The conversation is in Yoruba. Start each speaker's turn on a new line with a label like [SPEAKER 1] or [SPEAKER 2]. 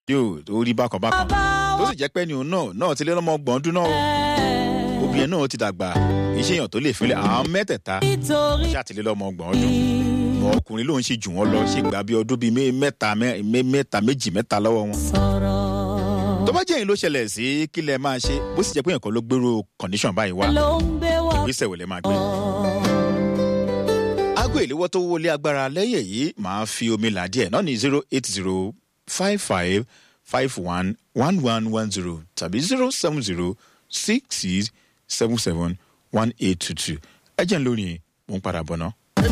[SPEAKER 1] yóò tó rí bákan bákan tó sì jẹ́ pé ni òun náà náà ti lé lọ́mọ ọgbọ̀n ọdún náà o obìnrin náà ti dàgbà iṣẹ́ èèyàn tó lè fílẹ̀ àwọn mẹ́tẹ̀ẹ̀ta
[SPEAKER 2] nítorí
[SPEAKER 1] ṣàtìlẹ́ lọ́mọ ọgbọ̀n ọdún mọ ọkùnrin lòun ṣe jù wọ́n lọ ṣe gbà bí ọdún bíi mé- mẹ́ta mẹ́- mẹ́- mẹ́ta méjì mẹ́ta lọ́wọ́ wọn.
[SPEAKER 2] sọ̀rọ̀
[SPEAKER 1] tó bá jẹ́ yín ló ṣẹlẹ̀ sí kí lẹ máa ṣe bó sì jẹ́ pé nǹkan ló gbèrò condition báyìí wá
[SPEAKER 2] ló ń gbé wá
[SPEAKER 1] ìgbésẹ̀ wò lẹ máa gbé. aago ìléwọ́ tó wọlé agbára lẹ́yìn èyí máa fi omi là díẹ̀ náà ní zero eight zero five five five one one one one zero tàbí zero seven zero six six seven seven one eight two two ẹ jẹ́ ń lórí mò ń padà bọ̀ náà.